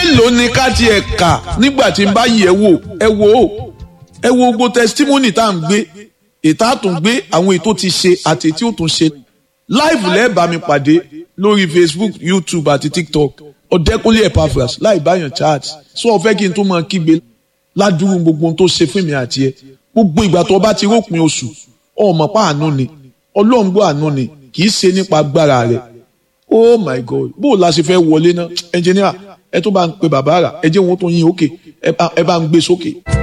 mélòó ni ká tiẹ̀ kà nígbà tí n bá yẹ̀ wò ẹ wò ó ẹ wo gbogbo testimony tá à ń gbé ètò àtúngbé àwọn ètò ti ṣe àti ètò òtún ṣe live lẹ́ẹ̀bà mi pàdé lórí facebook youtube àti tiktok ọ̀dẹ́kúnlé epaphras láì báyàn chat sọ ọ fẹ́ kí n tó máa kígbe ládùúgbò gbogbo ohun tó ṣe fún mi àti ẹ gbogbo ìgbà tó bá ti rópin oṣù ọmọ pa àánú ni ọlọ́run gbọ́ àánú ni kì í ṣe nípa agbára rẹ̀ oh my god bó o la ṣe fẹ́ wọlé náà ẹnjìníà ẹ tó bá ń pe bàbá rà ẹ jẹ́ wọn tó yín òkè ẹ bá ń gbé sókè.